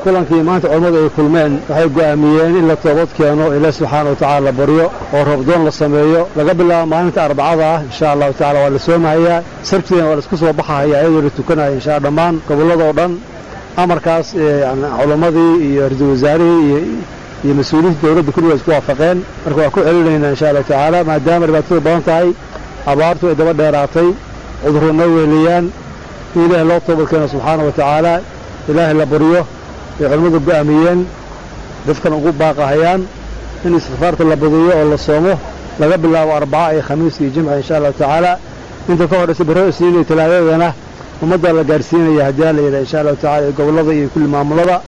kulankii maanta culammadu ay kulmeen waxay go'aamiyeen in la toobad keeno ilaah subxaana wa tacala la baryo oo roobdoon la sameeyo laga bilaabo maalinta arbacada ah insha allahu tacala waa la soomahayaa sabtiina waa la isku soo baxahaya iyadoo la tukanaya insha dhammaan gobolladoo dhan amarkaas culammadii iyo ra-iisul wasaarihii iyo mas-uuliyiinta dowladda kulliga isku waafaqeen marka waa ku celinaynaa insha allahu tacaala maadaama dhibaatadu badan tahay abaartu ay daba dheeraatay cudurro noo weheliyaan in ilaahay loo toobad keeno subxaana wa tacaala ilaahay la baryo ay culammadu go'aamiyeen dadkan ugu baaqahayaan in istikfaarta la badiyo oo la soomo laga bilaabo arbaca iyo khamiis iyo jimca insha allahu tacaala inta ka horraysa barro isniin iyo talaadadana ummadda la gaadhsiinaya haddii la yidhaha insha allahu tacala iyo gobollada iyo kulli maamulada